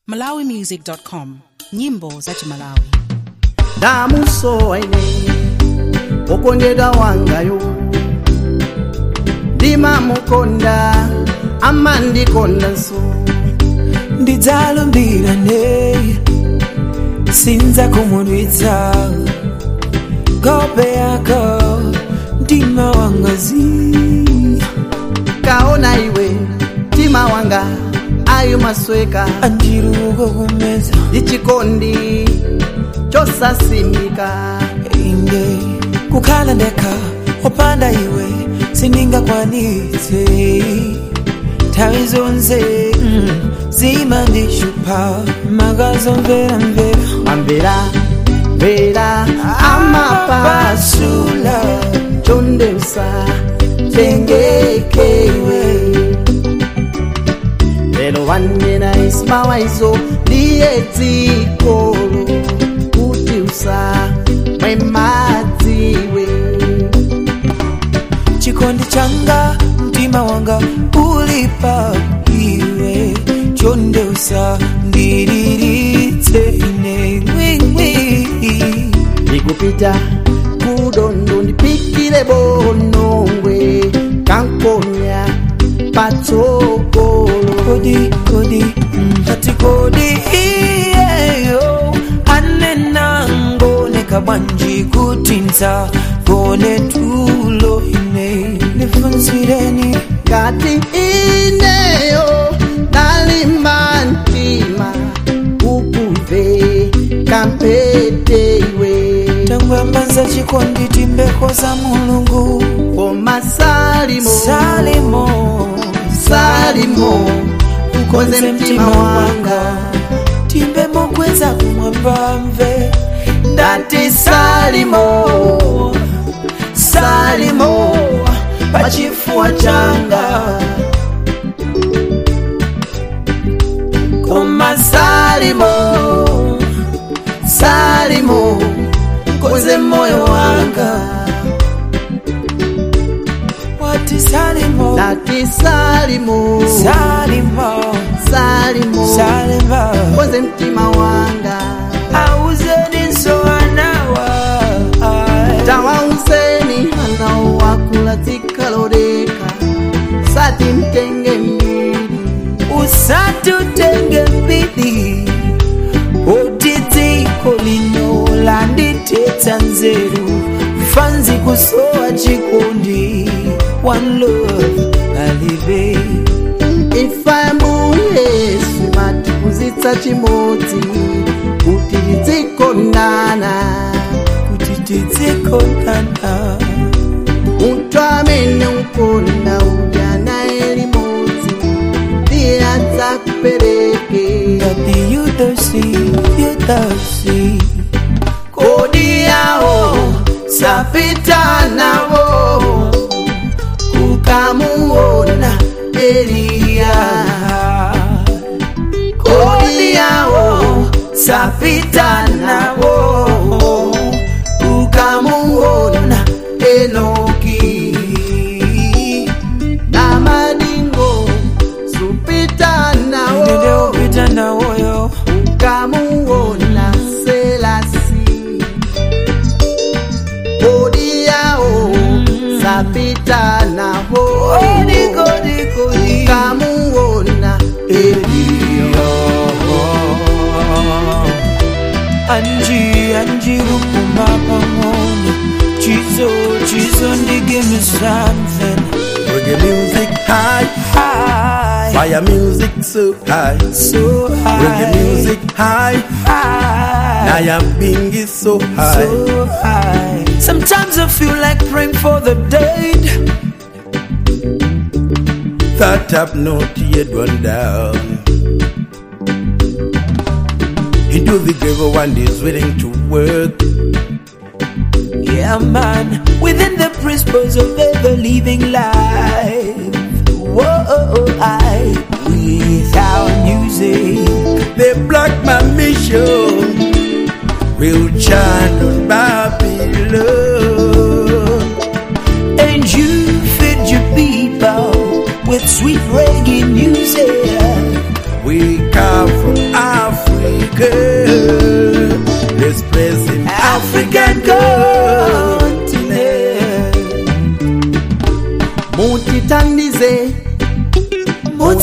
malawimusic.com nyimbo za chimalawi ndamusowa ine okondedwa wangayo ndimamukonda amandikondanso ndidzalumbirane sinza kumudwitsa gope yako mtima wangazi kaona iwe mtima wanga ayo masweka andiruko kumeza ichikondi chosasimbika inde kukhala ndekha opanda iwe sindingakwanitse nthawi zonse mm, zimandishupa makazomvera mvera amvera mvera amapasula chondeusa tengekewe lero wanena ismawaizo ndiye dzikolo kuti usa mwemadziwe chikondi changa mtima wanga ulipa iwe chondeusa ndiriritse ine ngwingwi ndikupita kudondo ndipikire bonongwe kankonya patsogolo kodi kodi mm, ati kodi iyeyo anena ngoneka bwanji kutinza kone tulo ine nifunzireni ngati ineyo ndalimba mtima ukuve kampete iwe tangwambaza chikondi timbeko za mulungu koma salimo salimo salimo ukoze mtima wanga timbe mokweza kumwamba mve ndati salimo salimo pachifuwa changa koma salimo salimo ukoze moyo wanga wati salimo ndati salimo salimo salimo salimo ukoze mtima wanga auzeni nsoanawa tawauseni anao wakula dzikaloleka sati mtenge mbili usatutenge mbili oti dziko lino landitetsa nzeru fanzi kusowa chikondi one love alive ifambu yesu matipuzitsa chimodzi kuti tidzikondana kuti tidzikondana munthu amene ukonda udya naye limodzi ndiye adzakupereke ngati yudosi yudosi kodi yawo sapita nawo ukamuona eliya kodi yawo sapita nawo ukamuona enoki na madingo supita nawo ndeupita nawoyo ukamuona selasi kodi yawo sapita nawo kodi kodi kodi ukamuona eliya Anji, Anji, Rukuma, Pamona. Chizo, Chizo, and give me something. Reggae music high, High, fire music so high. so high. Reggae music high, high. Naya Bingi so high. So high. Sometimes I feel like praying for the dead. Thought up not yet run down. Into the grave one is willing to work. Yeah, man. Within the principles of ever living life. Whoa, I. Without music. They blocked my mission. Will chant on Babylon. And you feed your people with sweet reggae music. We come from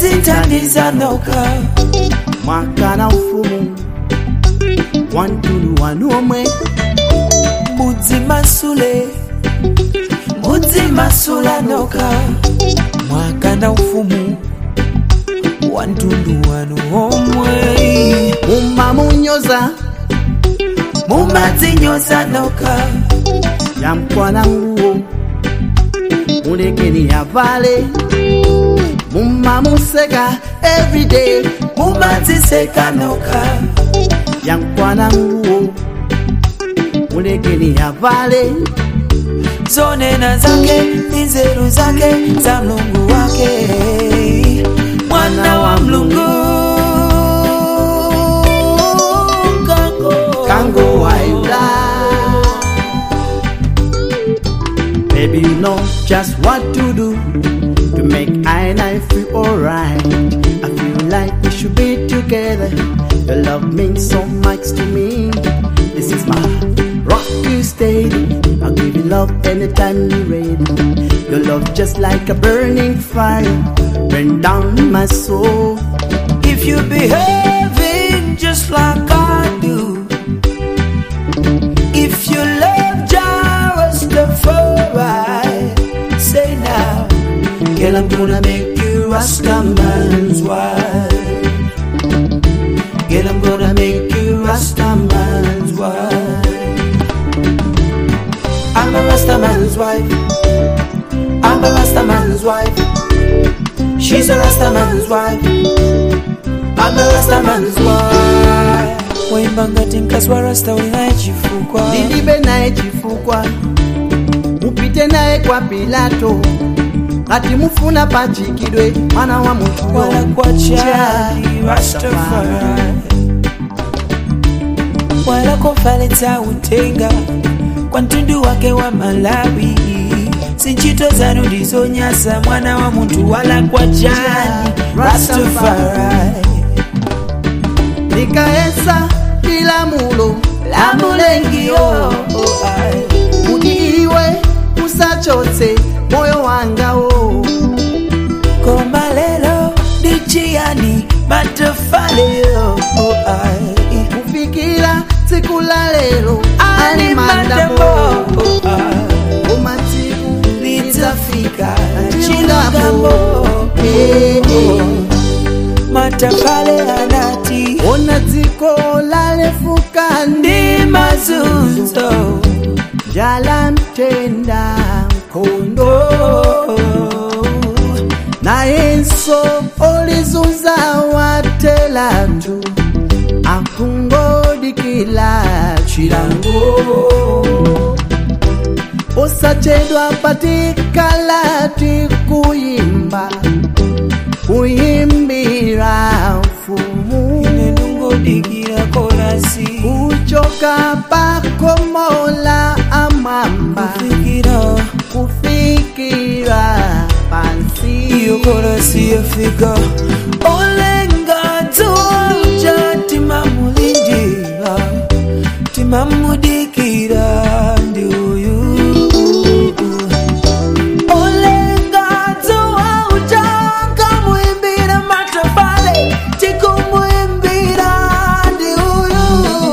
muzintandiza noka mwaka na ufumu wantulu wanu omwe mudzimasule mudzimasula noka mwaka na ufumu wa mtundu wanu omwe mumamunyoza mumadzinyoza noka yamkwana nguwo mulekeni yavale mumamuseka everyday mumadziseka noka yamkwana nguwo mulekeni yavale zonena zake nzeru zake za mlungu wake mwana wa mlungu kango kango waila Baby, you know just what to do to make I and I feel alright. I feel like we should be together. Your love means so much to me. This is my rock you steady. I'll give you love anytime you're ready. Your love just like a burning fire, burn down my soul. if you behaving just like I do if you love Rastafari say now girl I'm gonna make you Rastaman's wife girl I'm gonna make you Rastaman's wife I'm a Rastaman's wife I'm a Rastaman's wife She's a Rastaman's wife I'm a Rastaman's wife Waimba ngati mkazi wa Rasta ulinaye chifukwa ndilibe naye chifukwa mupite naye kwa pilato ngati mufuna pachikidwe mwana wa munthu wala kwa chali Rastafari wala kofalitsa utenga kwa mtundu wake wa Malawi sinchito zanu ndizonyasa mwana wa muntu wala kwa chali Rastafari likaesa lilamulo la mulengio kuti iwe usachotse moyo wangawo koma lero ndichiyani matafaleyo kufikira tsiku la lero ali mandamo koma tsiku lidzafika chilungamo Eh, eh. matafale anati ona dziko lalefuka ndi mazunzo njala mtenda nkhondo nayenso olizunza watelatu akungodikila chilango osachedwa patikalati kuyimba kuyimbira mfumu ine ndungodikira korasi kuchoka pakomola amwamba fikira kufikira pansi iyo korasi yafika olenga tuja timamulindira timamudikira ndi uyu olenga tuja kamuimbira matafale tikumuimbira ndi uyu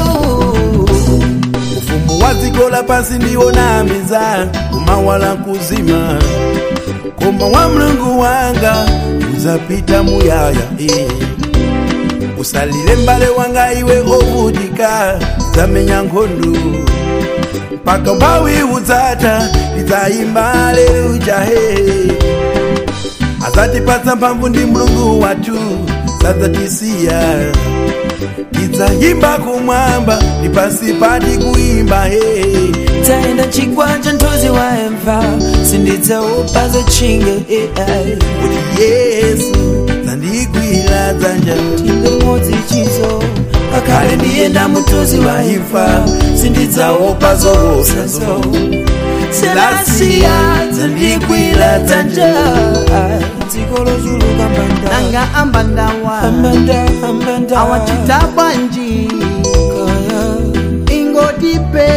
ufumu wa dziko lapansi ndiwo namiza kumawala kuzima koma wa mlungu wanga uzapita muyaya eh. usalile mbale wanga iwe ovutika zamenya nkhondo mpaka mbawi udzata lidzayimba aleluya he azatipatsa mphamvu ndi mlungu wathu sadzatisiya lidzayimba kumwamba ndi pansi pati kuyimba he taenda chigwanja ntozi waemva sindidzaopa zochinge ai kuti yesu zandigwira dzanja tinge modzi chizo kakale ndiyenda mutozi wa imfa sindidzaopa zohosazo selasiya zandigwira dzanja dziko lozuluka mbanda nanga ambandawa ambanda ambanda awachita bwanji kaya ingotipe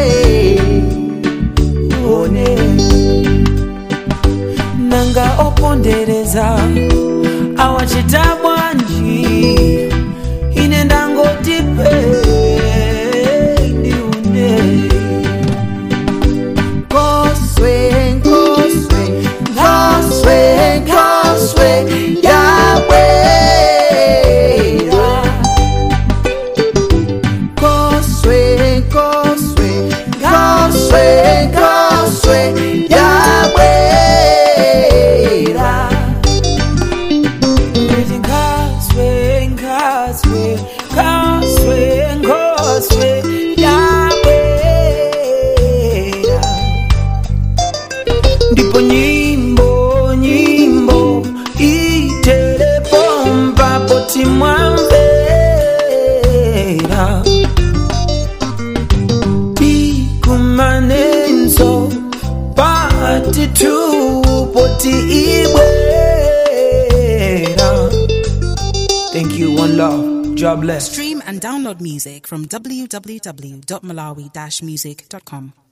one nanga opondereza mwachita bwanji ine ndangoti peidiune Cosway, Cosway, Cosway, Cosway, Yahweh. Cosway, Cosway, Cosway, Cosway, Yahweh. Causeway, causeway, causeway, causeway, Yahweh. Ndipo nyimbo, nyimbo itelepomba poti mwamvera tikumanenso pati tu poti ibwera Thank you, one love. God bless. Stream and download music from www.malawi-music.com.